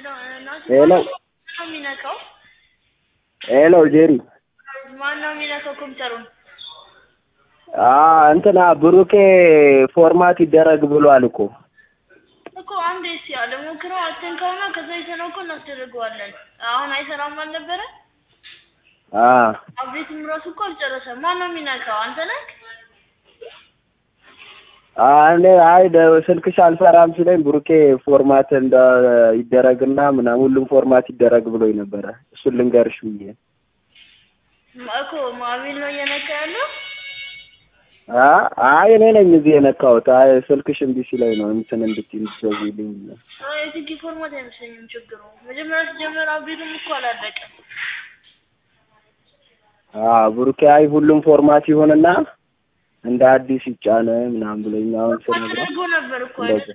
ሄሎ ማነው የሚነካው? ሄሎ ጄሪ ማነው የሚነካው ኮምፒውተሩን? አ እንትና ብሩኬ ፎርማት ይደረግ ብሏል እኮ እኮ አንዴ እስኪ አለ ሞክረው አትንካውና ከዛ የተነው እኮ እናስደርገዋለን። አሁን አይሰራም አልነበረ? አ አብዴትም ራሱ እኮ አልጨረሰም። ማነው የሚነካው? አንተ ነህ? አ እኔ አይ ደ- ስልክሽ አልሰራም ሲለኝ ብሩኬ ፎርማት እንደ ይደረግና ምናምን ሁሉም ፎርማት ይደረግ ብሎኝ ነበረ። እሱን ልንገርሽ ብዬ እኮ ማሚል ነው እየነካ ያለው። አ አይ እኔ ነኝ እዚህ የነካሁት። አይ ስልክሽ እምቢ ሲለኝ ነው እንትን እንድትይ እንድትደውይልኝ ብዬ የትንኪ ፎርማት አይመስለኝም ችግሩ። መጀመሪያ ሲጀመር አብዴቱም እኮ አላለቀም። አ ብሩኬ አይ ሁሉም ፎርማት ይሁንና እንደ አዲስ ይጫነ ምናምን ብሎኝ አሁን ስነግረው አድርጎ ነበር እኮ አይደል? እንደዚህ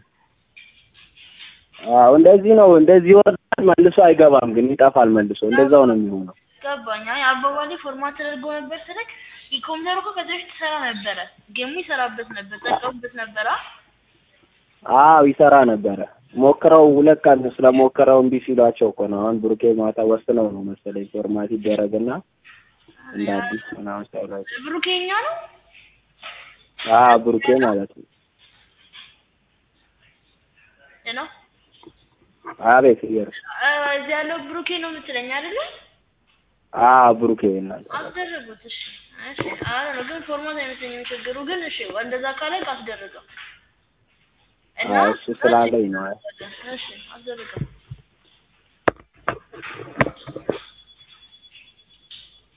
አዎ እንደዚህ ነው። እንደዚህ ይወርዳል መልሶ አይገባም፣ ግን ይጠፋል መልሶ። እንደዛው ነው የሚሆነው። ገባኝ። አይ አባባሌ ፎርማት ተደርጎ ነበር ስልክ ኮምፒውተሩ እኮ ከዚህ በፊት ይሰራ ነበረ። ጌሙ ይሰራበት ነበር፣ ጠቀሙበት ነበረ። አዎ ይሰራ ነበረ። ሞክረው ሁለት ቀን ስለሞክረው እምቢ ሲሏቸው እኮ ነው። አሁን ብሩኬ ማታ ወስነው ነው መሰለኝ ፎርማት ይደረግና እንደ አዲስ ምናምን ሳይሏቸው። ብሩኬኛ ነው አዎ ብሩኬ ማለት ነው። ነው አቤት እየር እዚህ ያለው ብሩኬ ነው የምትለኝ አይደለ? አዎ ብሩኬ እናንተ አስደረጉት። እሺ እሺ። አረ ነው ግን ፎርማት አይመስለኝም ችግሩ። ግን እሺ እንደዛ ካለ አስደረገው እና አዎ እሱ ስላለኝ ነው። እሺ አስደረገው።